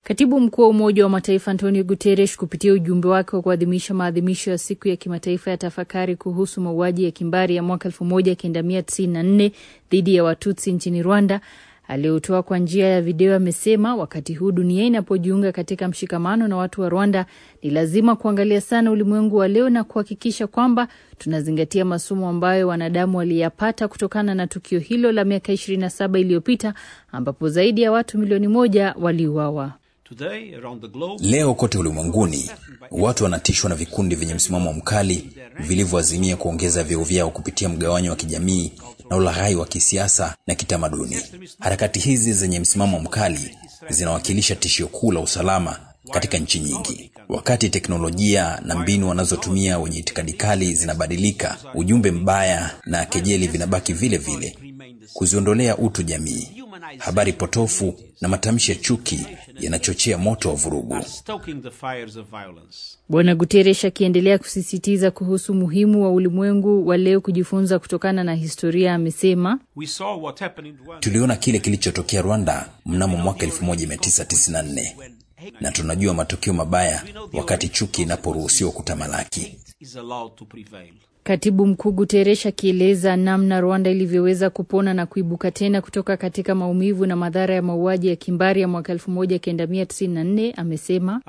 Katibu mkuu wa Umoja wa Mataifa Antonio Guterres kupitia ujumbe wake wa kuadhimisha maadhimisho ya siku ya kimataifa ya tafakari kuhusu mauaji ya kimbari ya mwaka 1994 dhidi ya Watutsi nchini Rwanda aliyotoa kwa njia ya video amesema wakati huu dunia inapojiunga katika mshikamano na watu wa Rwanda, ni lazima kuangalia sana ulimwengu wa leo na kuhakikisha kwamba tunazingatia masomo ambayo wanadamu waliyapata kutokana na tukio hilo la miaka 27 iliyopita ambapo zaidi ya watu milioni moja waliuawa. Leo kote ulimwenguni watu wanatishwa na vikundi vyenye msimamo mkali vilivyoazimia kuongeza vyeo vyao kupitia mgawanyo wa kijamii na ulaghai wa kisiasa na kitamaduni. Harakati hizi zenye msimamo mkali zinawakilisha tishio kuu la usalama katika nchi nyingi. Wakati teknolojia na mbinu wanazotumia wenye itikadi kali zinabadilika, ujumbe mbaya na kejeli vinabaki vile vile. Kuziondolea utu jamii, habari potofu na matamshi ya chuki yanachochea moto wa vurugu. Bwana Guterres akiendelea kusisitiza kuhusu umuhimu wa ulimwengu wa leo kujifunza kutokana na historia, amesema tuliona kile kilichotokea Rwanda mnamo mwaka 1994 na tunajua matokeo mabaya wakati chuki inaporuhusiwa kutamalaki. Katibu mkuu Guterres akieleza namna Rwanda ilivyoweza kupona na kuibuka tena kutoka katika maumivu na madhara ya mauaji ya kimbari ya mwaka 1994 amesema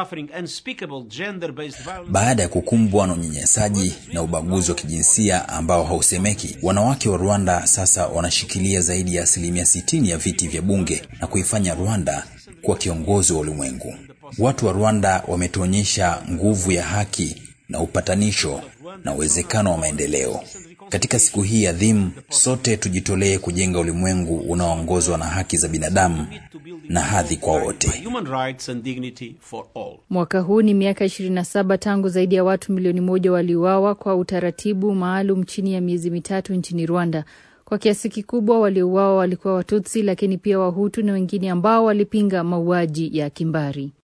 baada ya kukumbwa na unyanyasaji na ubaguzi wa kijinsia ambao hausemeki, wanawake wa Rwanda sasa wanashikilia zaidi ya asilimia 60 ya viti vya bunge na kuifanya Rwanda kuwa kiongozi wa ulimwengu. Watu wa Rwanda wametuonyesha nguvu ya haki na upatanisho na uwezekano wa maendeleo. Katika siku hii adhimu, sote tujitolee kujenga ulimwengu unaoongozwa na haki za binadamu na hadhi kwa wote. Mwaka huu ni miaka 27 tangu zaidi ya watu milioni moja waliuawa kwa utaratibu maalum chini ya miezi mitatu nchini Rwanda. Kwa kiasi kikubwa waliouawa walikuwa Watutsi, lakini pia Wahutu na wengine ambao walipinga mauaji ya kimbari.